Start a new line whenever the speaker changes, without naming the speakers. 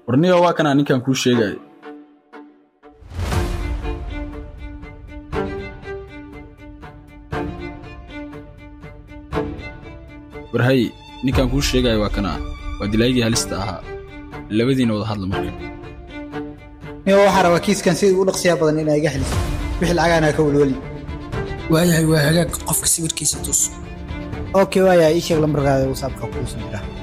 warniyo waa kanaa ninkan kuu sheegayo warhay ninkan kuu sheegayo waa kanaa waa dilaayadii halista ahaa labadiina wada hadla marka
niyo waxaa rabaa kiiskan sidii u dhaqsiyaa badan inaa iga xeliso wixii lacagaana ka welweli
waayahay waa hagaag qofka sawirkiisa tus
okay waaya ii sheeg lambarkaada whatsappka kuu soo dira